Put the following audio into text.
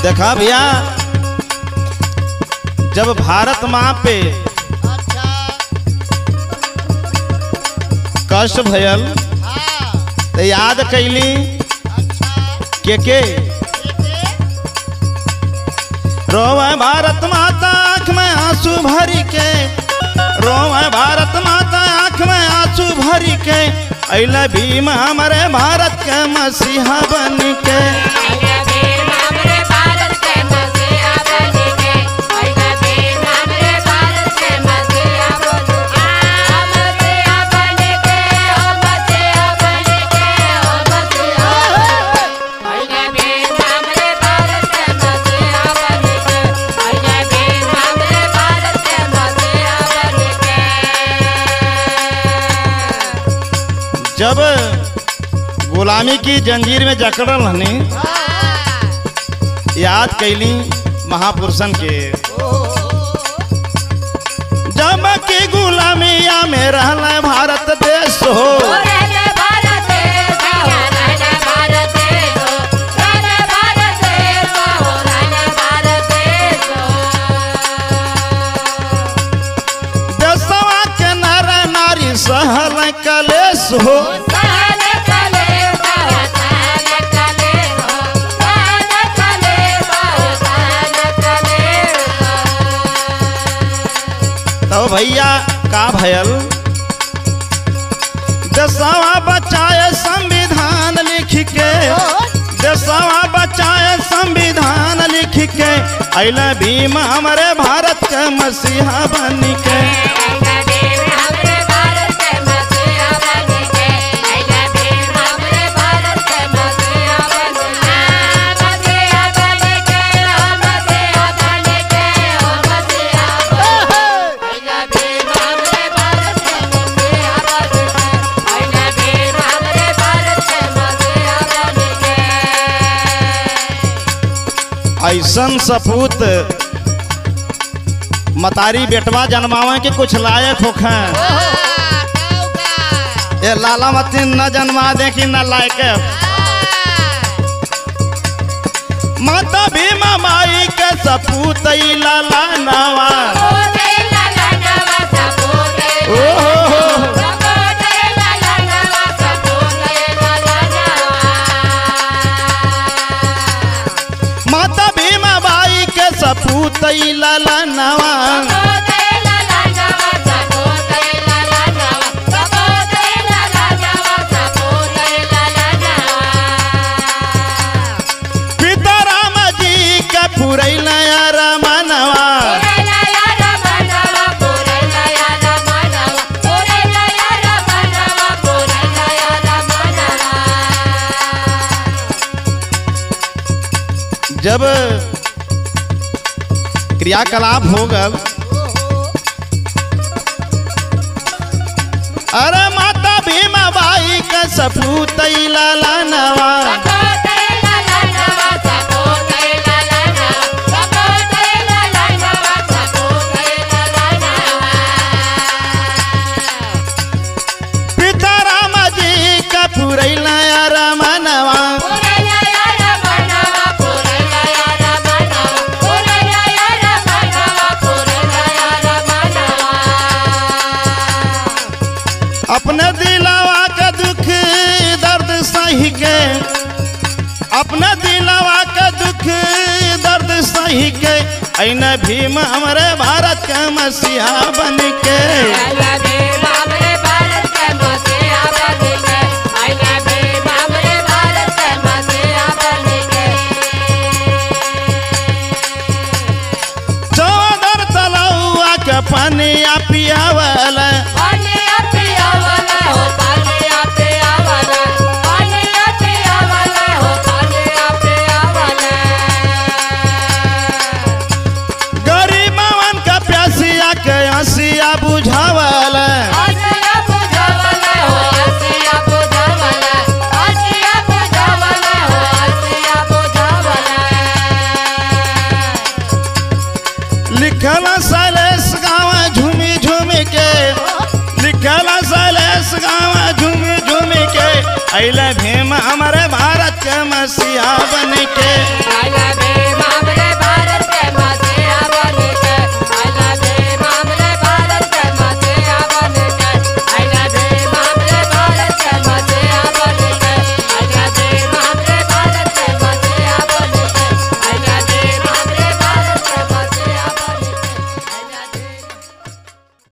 देखा भैया जब भारत माँ पे अच्छा कष्ट भयल हाँ तो याद कैली अच्छा के के ठीक है रोवे भारत माता आँख में आंसू भरी के रोवे भारत माता आँख में आंसू भरी के अल भीम हमारे भारत के मसीहा बन के जब गुलामी की जंजीर में जकड़ल हनी याद कैली महापुरुषन के जब की गुलामिया में रहल भारत देश हो देशवा के नर नारी सहल कलेश हो तो भैया का भयल देशवा बचाए संविधान लिख के देशवा बचाए संविधान लिख के अल भीम हमारे भारत के मसीहा बन के ऐसन सपूत मतारी बेटवा जन्मावे के कुछ लायक होखे ये लाला मती न जन्मा दे कि न लायक माता भीमा माई के सपूत ई लाला नवा ओ हो हो माता भीमा बाई के सपूत ई लाला नवा पिता राम जी के पुरैल रमनवा जब क्रियाकलाप हो गल अरे माता भीमा बाई के सपूत ई लाला नवा पिता राम जी के पुरैल रमनवा अपने दिलावा के दुख दर्द सही के अपने दिलावा के दुख दर्द सही के ऐन भीम हमारे भारत के मसीहा बन के चौदर तलौआ के पनिया पियावल गरीबवन के प्यासिया के हंसिया बुझावल लिखल शैलेश गाँव झूमी झूमी के लिखल शैलेश गाँव झूमी झूमी के अल भीम हमारे भारत के मसीहा बन के I love